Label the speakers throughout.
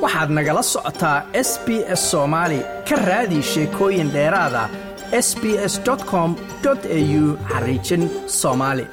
Speaker 1: waxaad nagala socotaa s b s soomaali ka raadi sheekooyin dheeraada s b s com au xariijin soomaali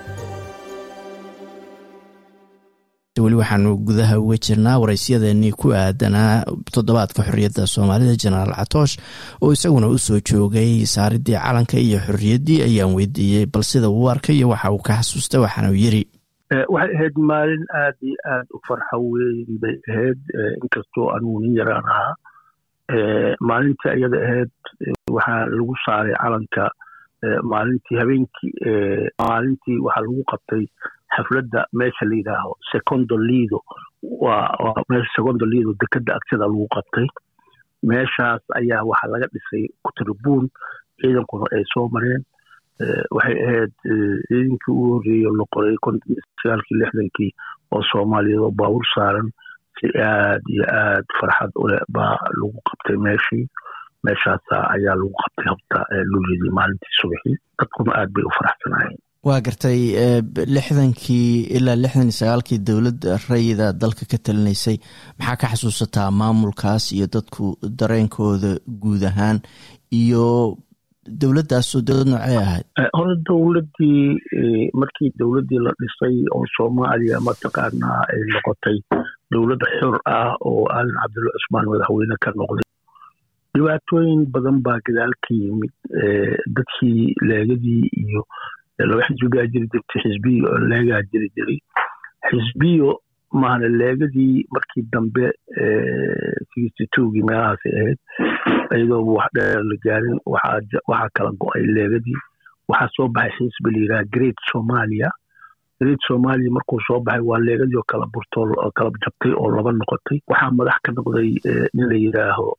Speaker 2: weli waxaanu gudaha uga jirnaa waraysyadeenii ku aadanaa toddobaadka xorriyadda soomaalida jenaraal catoosh oo isaguna usoo joogay saaridii calanka iyo xorriyaddii ayaan weydiiyey bal sida uu arkay iyo waxa uu ka xasuusta waxaanu yiri
Speaker 3: waxay ahayd maalin aad iyo aad u farxa weyn bay ahayd inkastoo anugu nin yaraan ahaa maalintii ayada ahayd waxaa lagu saaray calanka maalintii habeenkii maalintii waxaa lagu qabtay xafladda meesha la yidhaaho secondo lido waa meesha secondo lido dekeda agtada lagu qabtay meeshaas ayaa waxaa laga dhisay kutribuun ciidankuna ay soo mareen waxay ahayd ciidankii ugu horreeyo la qoray sagaalkii lixdankii oo soomaaliyeed oo baawur saaran si aad iyo aad farxad uleh baa lagu qabtay meeshii meeshaasa ayaa lagu qabtay habta lulyadii maalintii subaxii dadkuna aad bay u faraxsanaayeen
Speaker 2: waa gartay lixdankii ilaa lixdan iyo sagaalkii dowladda rayida dalka ka talinaysay maxaa ka xasuusataa maamulkaas iyo dadku dareenkooda guud ahaan iyo dowladdaasoo dowlad noocey ahayd
Speaker 3: hore dowladdii markii dowladdii la dhisay oo soomaaliya mataqaanaa ay noqotay dowlad xor ah oo aadan cabdulla cusmaan madaxweyne ka noqday dhibaatooyin badan baa gadaal ka yimid dadkii leegadii iyo laba xisbi baa jiri jirtay xisbiyo oo leegaa jiri jiray xisbiyo maana leegadii markii dambe sixty twogii meelahaasay ahayd iyadoo wax dheer la gaarin waxaa kala go-ay leegadii waxaa soo baxay xisbi la yidhaha great somalia great somalia markuu soo baxay waa leegadii oo kala burtoo oo kala jabtay oo laba noqotay waxaa madax ka noqday nin la yidhaaho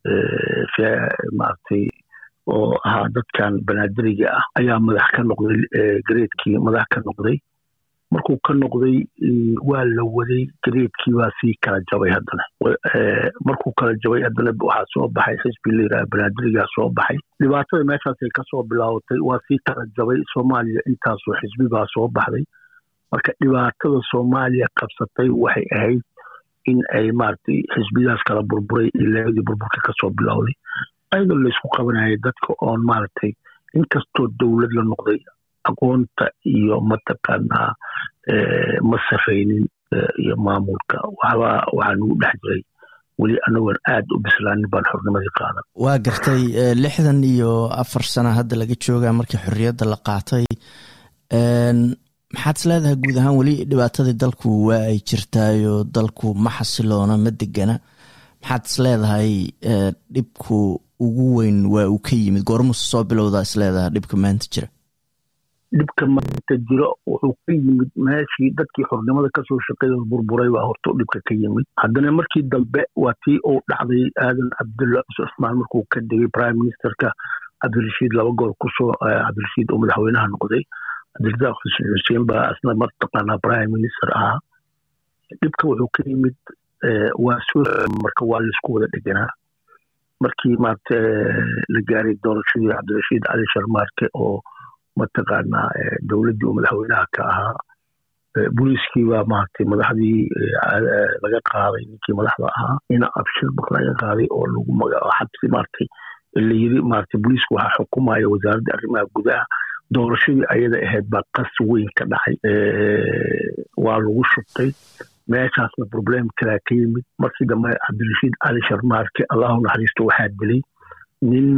Speaker 3: maaragtay oo ahaa dadkan banaadiriga ah ayaa madax ka noqday gareedkii madax ka noqday markuu ka noqday waa la waday gareedkii baa sii kala jabay haddana markuu kala jabay haddana waxaa soo baxay xisbi la yidhaha banaadirigaa soo baxay dhibaatada meeshaasay kasoo bilaabatay waa sii kala jabay soomaaliya intaasoo xisbi baa soo baxday marka dhibaatada soomaaliya qabsatay waxay ahayd in ay maaragtay xisbidaas kala burburay iyo leegadii burburka kasoo bilowday ayadoo laysku qabanayay dadka oon maaragtay inkastoo dowlad la noqday aqoonta iyo mataqaanaa ma saraynin iyo maamulka waxba waxaa nagu dhex jiray weli anagoon aad u bislaanin baan xornimadii qaadan
Speaker 2: waa gartay lixdan iyo afar sana hadda laga joogaa markii xorriyadda la qaatay maxaad is leedahay guud ahaan weli dhibaatadii dalku waa ay jirtaayo dalku ma xasiloona ma degana maxaad is leedahay dhibku ugu weyn waa uu ka yimid goormuuse soo bilowdaa is leedahay dhibka maanta jira
Speaker 3: dhibka maanta jiro wuxuu ka yimid meeshii dadkii xornimada kasoo shaqeeya burburay baa horta dhibka ka yimid haddana markii dambe waa tii uu dhacday aadan cabdulla cusmaan markuu ka degay prime ministerka cabdirashiid laba goor kusoo cabdirashiid oo madaxweynaha noqday cabdirasaaq xuseen xuseen baa asna mataqaanaa prime minister ahaa dhibka wuxuu ka yimid waa soo marka waa laisku wada dheganaa markii maarata la gaaray doorashadii cabdirashiid cali sharmaarke oo mataqaanaa dowladdii uu madaxweynaha ka ahaa booliiskii baa maaragtay madaxdii laga qaaday ninkii madaxda ahaa ina abshir bak laga qaaday oo lagu magaco xabsi maaragtay la yiri maaragtay booliisku waxaa xukumaya wasaaradda arrimaha gudaha doorashadii ayada ahayd baa qas weyn ka dhacay waa lagu shubtay meeshaasna problem kalaa ka yimid markii dambe cabdirashiid cali sharmaarke allahu naxariisto waxaa dilay nin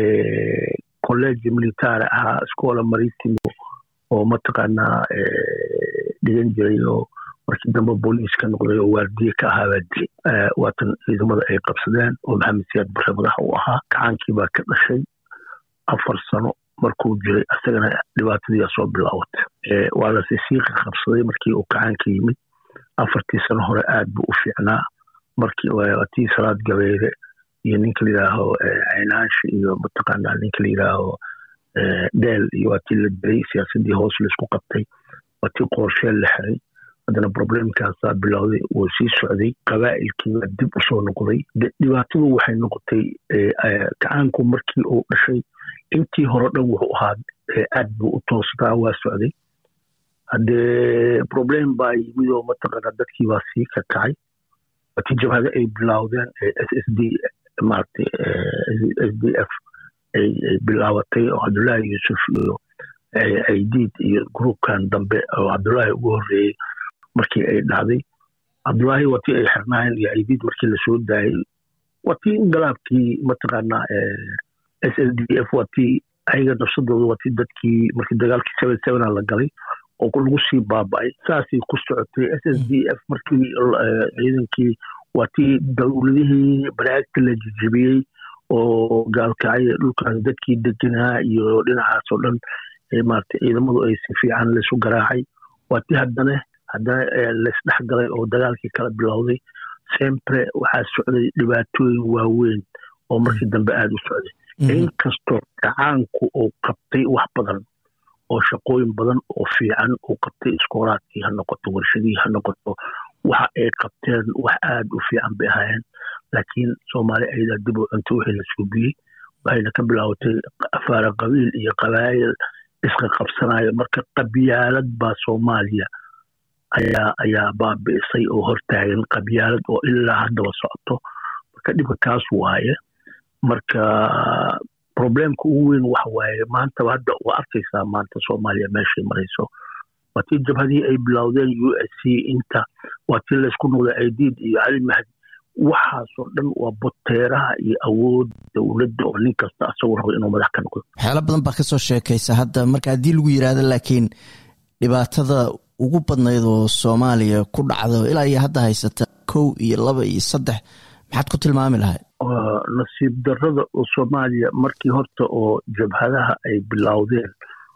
Speaker 3: college military ahaa scola maritimo oo mataqaanaa dhigan jiray oo markii dambe booliis ka noqday oo waardiye ka ahaa baa dilay waatan ciidamada ay qabsadeen oo maxamed siyaad bare madaxa u ahaa gacaankii baa ka dhashay afar sano markuu jiray isagana dhibaatadiiaa soo bilaabatay waa lase siiqa qabsaday markii uu gacaanka yimid afartii sano hore aad buu u fiicnaa markii tii salaad gabeere iyo ninka la yidhaaho caynaansha iyo mataqaanaa ninka la yidhaaho dheel iyo waa tii la dilay siyaasaddii hoos laisku qabtay waa tii qorsheel la xiray haddana problemkaasaa bilowday wuu sii socday qabaa'ilkiibaa dib usoo noqday dhibaatadu waxay noqotay gacaanku markii uu dhashay intii hore dhan wuxuu ahaa aad buu u toosnaa waa socday haddee problem baa yimid oo mataqaanaa dadkii baa sii kakacay watii jabhada ay bilowdeen s s d maaragtay s d f ay bilaabatay oo cabdullaahi yuusuf iyo aidiid iyo gruubkan dambe oo cabdullaahi ugu horreeyey markii ay dhacday cabdullaahi watii ay xirnaayeen iyo aidiid markii lasoo daayey watii ingalaabkii mataqaanaa s s d f watii ayaga nafsadooda watii dadkii markii dagaalkii seven sevena la galay oo lagu sii baaba'ay saasay ku socotay s s d f markii ciidankii waatii dowladihii baraagta la jijibiyey oo gaalkacay dhulkaas dadkii deganaa iyo dhinacaas oo dhan maarata ciidamadu ay si fiican laysu garaacay waatii haddana haddana laysdhex galay oo dagaalkii kala bilowday sempre waxaa socday dhibaatooyin waaweyn oo markii dambe aada u socday inkastoo gacaanku uu qabtay wax badan oo shaqooyin badan oo fiican uu qabtay iskoolaadkii ha noqoto warshadii ha noqoto waxa ay qabteen wax aada u fiican bay ahaayeen laakiin soomaali ayadaa dib u cuntay wixii la suubiyey waxayna ka bilaabatay afaara qabiil iyo qabaayil iska qabsanayo marka qabyaalad baa soomaaliya ayaa ayaa baabi'isay oo hortaagan qabyaalad oo ilaa haddaba socoto marka dhibka kaas waaye marka problemka ugu weyn waxa waaye maantaba hadda waa arkaysaa maanta soomaaliya meeshay marayso waa tii jabhadii ay bilowdeen u s c inta waa tii laysku noqday aidiid iyo cali mahdi waxaasoo dhan waa boteeraha iyo awood dowladda oo nin kasta asagoo rabo inuu madax ka noqdo
Speaker 2: waxyaalo badan baa kasoo sheekaysa hadda marka haddii lagu yidhaahdo laakiin dhibaatada ugu badnayd oo soomaaliya ku dhacdo ilaa iyo hadda haysata kow iyo laba iyo saddex maxaad ku tilmaami lahayd
Speaker 3: nasiib darrada oo soomaaliya markii horta oo jabhadaha ay bilowdeen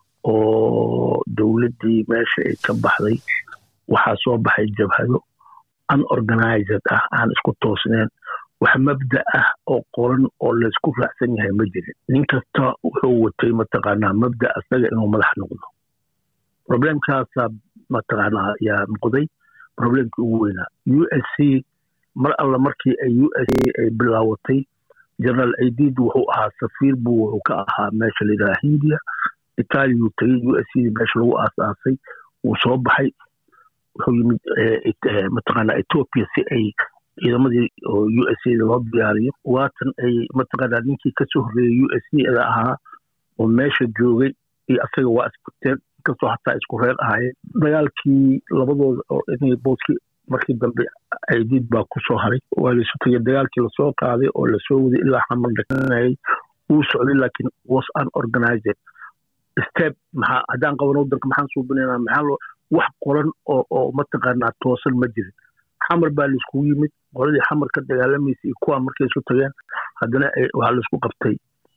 Speaker 3: oo dowladdii meesha ay ka baxday waxaa soo baxay jabhado unorganized ah aan isku toosneen wax mabda ah oo qoran oo laysku raacsan yahay ma jirin nin kasta wuxuu watay mataqaanaa mabda asaga inuu madax noqdo problemkaasaa mataqaanaa yaa noqday problemkii ugu weynaa u s c mar alla markii ay u s c ay bilaawatay general aidid wuxuu ahaa safiir buu wuxuu ka ahaa meesha layidhaha hindiya itaaliyuu tegey u s c meesha lagu aasaasay wuu soo baxay wuxuu yimid mataqaanaa ethiopia si ay ciidamadii oo u s a loo diyaariyo waatan ay mataqaanaa ninkii kasoo horreeyey u s c da ahaa oo meesha joogay iyo asaga waa isbarteen inkastoo hataa isku reer ahaayeen dagaalkii labadooda oo inay booskii markii dambe aidiid baa ku soo haray waa laysu tegey dagaalkii lasoo qaaday oo lasoo waday ilaa xamar dhakanayay wuu socday laakiin was unorganized step maxaa haddaan qabano wadanka maxaan suubinaynaa maxaa loo wax qoran oo oo mataqaanaa toosan ma jirin xamar baa laiskugu yimid qoladii xamar ka dagaalamaysa iyo kuwaa markay isu tageen haddana waxaa laisku qabtay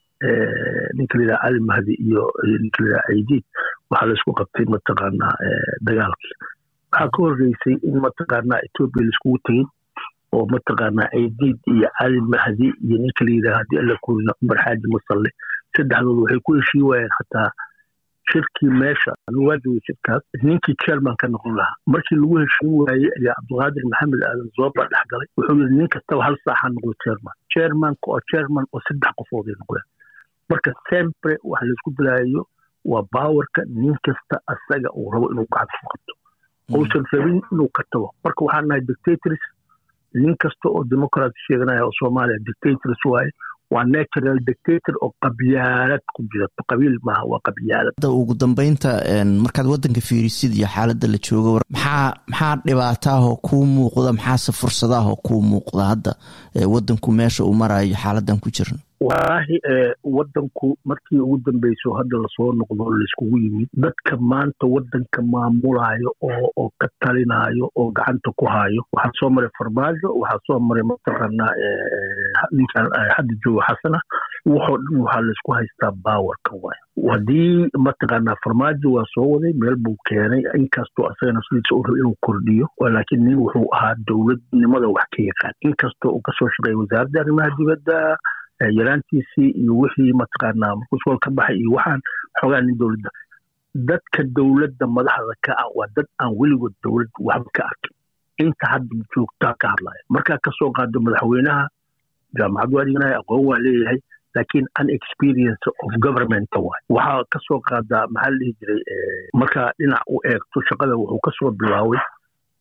Speaker 3: ninka layidhaha cali mahdi iyo ninka layidhaha aidiid waxaa laisku qabtay mataqaanaa dagaalkii waxaa ka horreysay in mataqaanaa etoobiya laiskugu tegin oo mataqaanaa aidiid iyo cali mahdi iyo ninka layidhaha haddii alla kulina cumar xaaji musalle saddexdooda waxay ku heshii waayeen xataa shirkii meesha anigu waa joogay shirkaas ninkii chairman ka noqon lahaa markii lagu heshin waayey ayaa cabdulqaadir maxamed aadan zooba dhex galay wuxuu yidhi nin kastaba hal saaxa noqdo chairman chairmanka oo chairman oo saddex qofood ay noqdeen marka sempre waxa laisku dilaayo waa baawarka nin kasta asaga uu rabo inuu gacanta ku qabto uusan rabin inuu ka tago marka waxaan nahay dictators nin kasta oo democrat sheeganaya oo soomaaliya dictators waaye waa natural dictator oo qabyaalad ku jirato qabiil maaha waa qabyaalad
Speaker 2: ugu dambeynta markaad wadanka fiirisid iyo xaaladda la joogo maxaa maxaa dhibaataahoo kuu muuqda maxaase fursadaahoo kuu muuqda hadda wadanku meesha uu marayo xaaladan ku jirno
Speaker 3: wallaahi wadanku markii ugu dambeyso hadda lasoo noqdo layskugu yimid dadka maanta wadanka maamulayo oo oo ka talinayo oo gacanta ku hayo waxaa soo maray farmaajo waxaa soo maray mataqaanaa ninkan hadda joogo xasana wuxoo dhan waxaa laysku haystaa baawarka waay haddii mataqaanaa farmaajo waa soo waday meel buu keenay inkastoo asagana sidiisa u raba inuu kordhiyo laakiin nin wuxuu ahaa dowladnimada wax ka yaqaan inkastoo uu kasoo shaqeeyay wasaaradda arrimaha dibadda yaraantiisii iyo wixii mataqaanaa markuu iskool ka baxay iyo waxaan xoogaa nin dowladda dadka dowladda madaxda ka ah waa dad aan weligood dowlad waxba ka arkin inta hadda joogtaa ka hadlaya markaa kasoo qaado madaxweynaha jaamacad waa dhiganaya aqoon waa leeyahay laakiin unexperience of government waay waxaa kasoo qaadaa maxaa la dhihi jiray markaa dhinac u eegto shaqada wuxuu kasoo bilaaway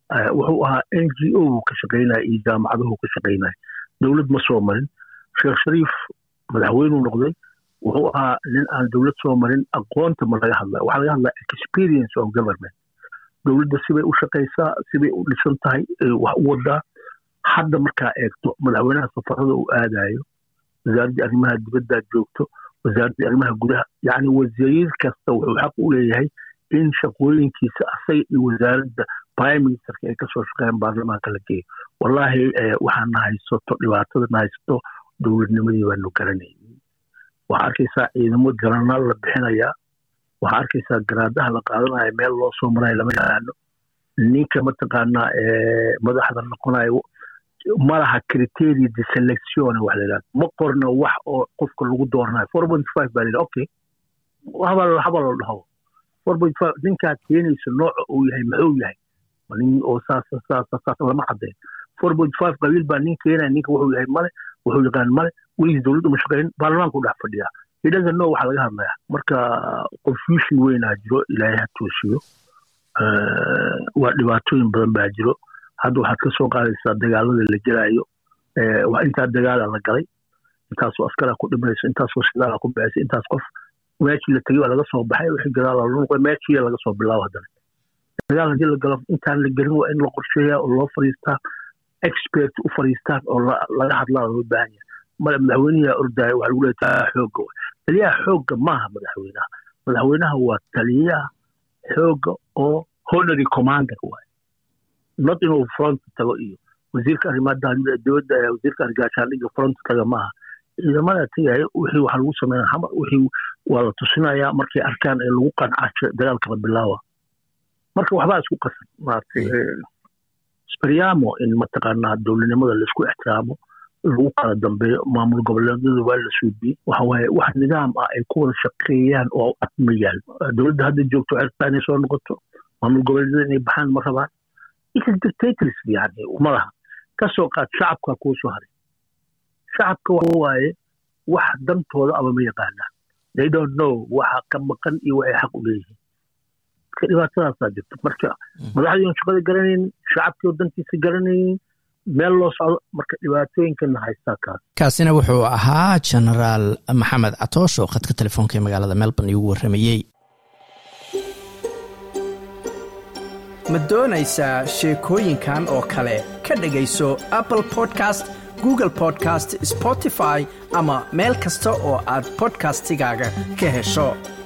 Speaker 3: wuxuu ahaa n g o uu ka shaqaynaya iyo jaamacaduhu ka shaqaynaya dowlad ma soo marin sheekh shariif madaxweynuu noqday wuxuu ahaa nin aan dowlad soo marin aqoonta ma laga hadlaya waxaa laga hadlaya experience of government dowladda sibay u shaqaysaa sibay u dhisan tahay wax u wadaa hadda markaa eegto madaxweynaha safarada uu aadayo wasaaraddii arrimaha dibaddaa joogto wasaaraddii arrimaha gudaha yacni wasiir kasta wuxuu xaq u leeyahay in shaqooyinkiisa asaga iyo wasaaradda prime ministerka ay kasoo shaqeeyaan baarlamaanka la geeyo wallaahi waxaa na haysato dhibaatada na haysato dowladnimadii baanu garanaynin waxaa arkaysaa ciidamo jaranaal la bixinayaa waxaa arkaysaa garaadaha la qaadanaya meel loo soo marayo lama yaqaano ninka mataqaanaa madaxda noqonayo malaha criteria de selection wax la yidhahdo ma qorno wax oo qofka lagu dooranayo four point five baa la okay habal habal la dhaho four point five ninkaad keenayso nooca uu yahay muxuu yahay nin oo saas saas saas lama cadeen four point five qabiil baa nin keenaya ninka wuxuu yahay male wuxuu yaqaan male weligiis dowladda ma shaqeyn baarlamaanku dhex fadhiyaa he doesn't know waxaa laga hadlayaa marka confusion weynaa jiro ilaahay ha toosiyo waa dhibaatooyin badan baa jiro hadda waxaad ka soo qaadaysaa dagaalada la gelaayo intaa dagaala la galay intaasoo askaraa ku dhimanayso intaasoo sidaala ku baxaysa intaas qof meeshii la tegey waa laga soo baxay wixii gadaala la noqday meeshii laga soo bilaabo haddana dagaal haddii la galo intaan la gelin waa in la qorsheeyaa oo loo fariistaa expert u fariistaan oo laga hadlaa loo baahan yahay male madaxweynaha ordaayo waxaa lagu leeyahay taliyaha xoogga taliyaha xoogga maaha madaxweynaha madaxweynaha waa taliyaha xoogga oo honorary commander waaye not inuu front tago iyo wasiirka arrimaha dowladda wasiirka argaashaandhigga front taga maaha ciidamada tagaya wixii waxaa lagu sameynaya xamar wixii waa la tusinayaa markay arkaan ee lagu qancaajo dagaalka la bilaawa marka waxbaa isku qasan maaragtay speriamo in mataqaanaa dowladnimada laisku ixtiraamo lagu kala dambeeyo maamul goboleedyada waa la suubiyey waxa waaye wax nidaam ah ay ku wada shaqeeyaan oo ad ma yaal dowladda hadda joogto cirtaa inay soo noqoto maamul goboleedyada inay baxaan ma rabaan it is dictators yani ma laha ka soo qaad shacabka kuu soo haray shacabka waxa waaye wax dantooda aba ma yaqaanaan they don't know waxa ka maqan iyo waxay xaq u leeyihiin marka dhibaatadaasaa jirta marka madaxdii on shaqada garanaynin shacabkii oo dantiisa garanaynin meel loo socdo marka dhibaatooyinkana haystaa kaas
Speaker 2: kaasina wuxuu ahaa genaraal maxamed catoosh oo khadka telefoonka ee magaalada melbourne iigu warramayey
Speaker 1: ma doonaysaa sheekooyinkan oo kale ka dhegayso apple podcast google podcast spotify ama meel kasta oo aad bodkastigaaga ka hesho